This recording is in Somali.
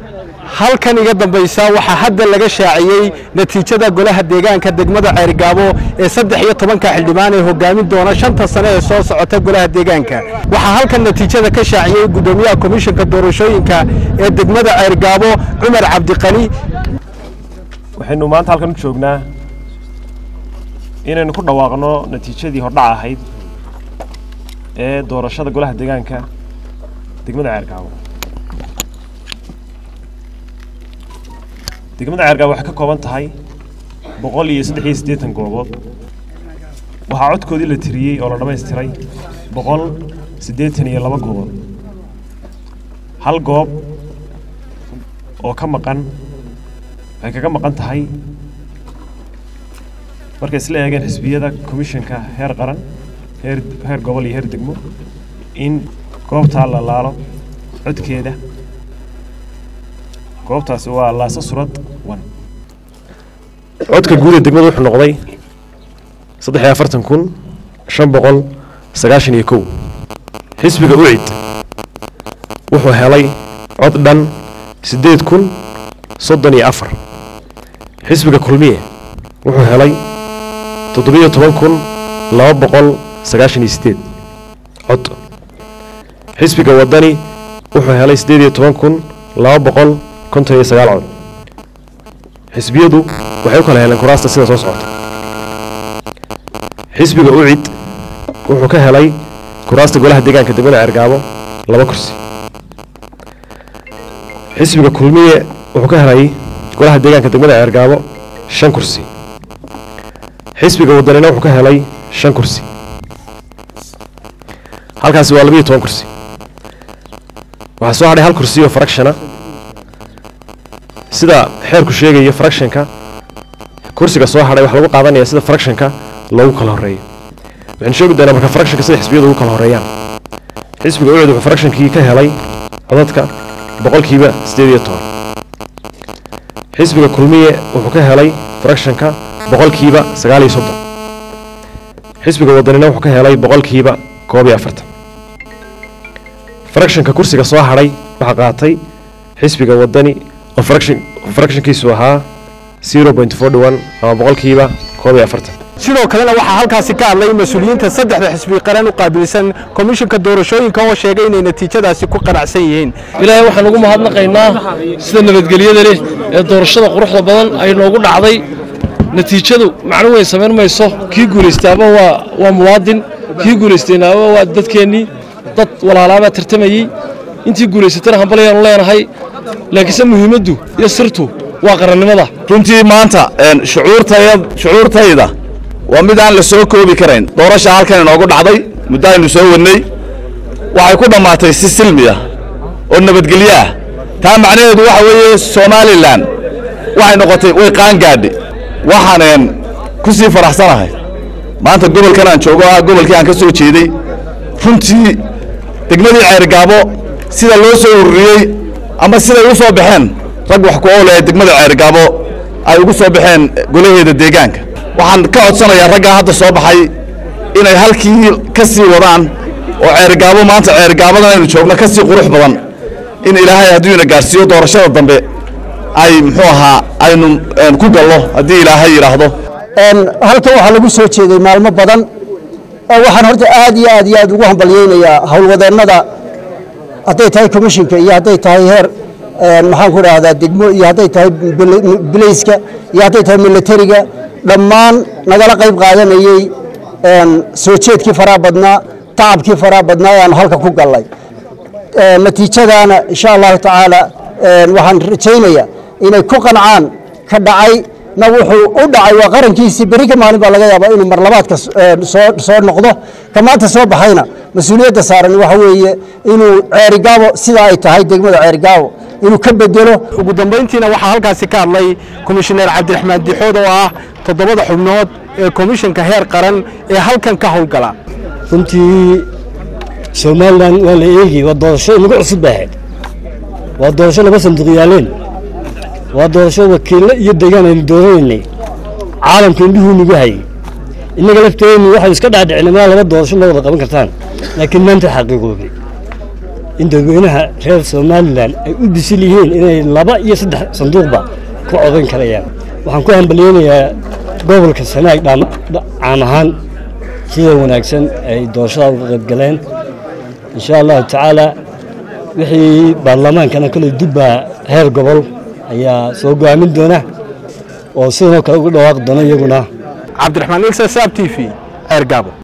halkan iga dambaysa waxaa hadda laga shaaciyey natiijada golaha deegaanka degmada ceerigaabo ee saddex iyo tobanka xildhibaan ee hogaamin doona shanta sane ee soo socota golaha deegaanka waxaa halkan natiijada ka shaaciyey guddoomiyaha komishanka doorashooyinka ee degmada ceerigaabo cumar cabdiqani waxaynu maanta halkan u joognaa inaynu ku dhawaaqno natiijadii hordhac ahayd ee doorashada golaha deegaanka degmada ceergaabo degmada ceergaabo waxay ka kooban tahay boqol iyo saddex iyo siddeetan goobood waxaa codkoodii la tiriyey oo la dhammaystiray boqol siddeetan iyo laba goobood hal goob oo ka maqan waxay kaga maqan tahay markay isla eegeen xisbiyada komishanka heer qaran heer heer gobol iyo heer degmo in goobtaa la laalo codkeeda goobtaasi waa laasa surad wan codka guud ee degmada wuxuu noqday saddex iyo afartan kun shan boqol sagaashan iyo kow xisbiga ucid wuxuu helay cod dhan siddeed kun soddon iyo afar xisbiga kulmiye wuxuu helay toddobiyo toban kun laba boqol sagaashan iyo siddeed cod xisbiga waddani wuxuu helay siddeed iyo toban kun laba boqol konton iyo sagaal cod xisbiyadu waxay u kala heleen kuraasta sida soo socota xisbiga ucid wuxuu ka helay kuraasta golaha deegaanka degmada ceergaabo laba kursi xisbiga kulmiye wuxuu ka helay golaha deegaanka degmada ceergaabo shan kursi xisbiga waddanina wuxuu ka helay shan kursi halkaasi waa labiyo toban kursi waxaa soo hadhay hal kursi oo farakshana sida xeerku sheegayo farakshanka kursiga soo hadhay waxaa lagu qaadanaya sida farakshanka loogu kala horeeyo waxaynu sheegi doonaa marka farakshanka sida xisbiyadu ugu kala horeeyaan xisbiga ucid wuxuu farakshankii ka helay codadka boqolkiiba siddeed iyo toban xisbiga kulmiye wuxuu ka helay farakshanka boqolkiiba sagaal iyo soddon xisbiga waddanina wuxuu ka helay boqolkiiba koob iyo afartan farakshanka kursiga soo hadhay waxaa qaatay xisbiga waddani oo farakshankiisu ahaa zero point forty one ama boqolkiiba koob iyo afartan sidoo kalena waxaa halkaasi ka hadlay mas-uuliyiinta saddexda xisbi qaran u qaabilsan komishanka doorashooyinka oo sheegay inay natiijadaasi ku qanacsan yihiin ilaahay waxaan ugu mahadnaqaynaa sida nabadgelyada leh ee doorashada quruxda badan ay noogu dhacday natiijadu macno weyn samayn mayso kii guulaystaaba waa waa muwaadin kii guulaystaynaaba waa dadkeennii dad walaalaabaa tartamayey intii guulaysatana hambalyaanu leenahay laakiinse muhiimaddu iyo sirtu waa qarannimada runtii maanta shucuurtayda waa mid aan la soo koobi karayn doorasha halkan inoogu dhacday muddo aynu soo wadnay waxay ku dhammaatay si silmiya oo nabadgelyo ah taa macnaheedu waxa weeye somalilan waxay noqotay way qaangaadhi waxaanen ku sii faraxsanahay maanta gobolkan aan joogo ah gobolkii aan ka soo jeeday runtii degmadii ceergaabo sida loo soo ururiyey ama siday u soo baxeen rag wax ku oolaya degmada ceergaabo ay ugu soo baxeen golaheeda deegaanka waxaan ka codsanayaa raggaa hadda soo baxay inay halkii ka sii wadaan oo ceergaabo maanta ceergaabadan aynu joogno ka sii qurux badan in ilaahay hadduu ina gaarsiiyo doorashada dambe ay muxuu ahaa aynu ku gallo haddii ilaahay yidhaahdo halkan waxaa lagu soo jeeday maalmo badan waxaan horta aad iyo aad iyo aad ugu hambalyeynayaa howlwadeennada hadday tahay commishinka iyo hadday tahay heer maxaan ku idhaahdaa degmo iyo hadday tahay bilayska iyo hadday tahay militariga dhammaan nagala qayb qaadanayey soo jeedkii faraha badnaa tacabkii faraha badnaa ee aanu halka ku gallay natiijadaana insha allahu tacaala waxaan rajaynayaa inay ku qancaan ka dhacay na wuxuu u dhacay waa qarankiisii beri ka maalin baa laga yaabaa inuu marlabaadka soo noqdo ka maanta soo baxayna mas-uuliyadda saaran waxa weeye inuu ceerigaabo sida ay tahay degmada ceerigaabo inuu ka bedelo ugu dambayntiina waxaa halkaasi ka hadlay komishineer cabdiraxmaan dixood oo ah toddobada xubnood ee komishanka heer qaran ee halkan ka howlgala runtii somalilan waa la eegi waa doorasho inagu cusub baahayd waa doorasho laba sanduuq yaaleen waa doorasho wakiillo iyo deegaan aynu dooranaynay caalamka indhuhuu nagu hayay innaga lafteennu waxaynu iska dhaadhicinay maa laba doorasho ma wada qaban kartaan laakiin maanta xaqiiqoobay in dadweynaha reer somalilan ay u bisil yihiin inay laba iyo saddex sanduuqba ku codayn karayaan waxaan ku hambalyeynayaa gobolka sanaag caam ahaan sida wanaagsan ay doorashada uga qayb galeen insha allahu tacaala wixii baarlamaankana kale dubbaa heer gobol ayaa soo go'aamin doona oo sidanoo kale uga dhawaaqi doona iyaguna cabdiraxmaan ilsa saab t v ceergaabo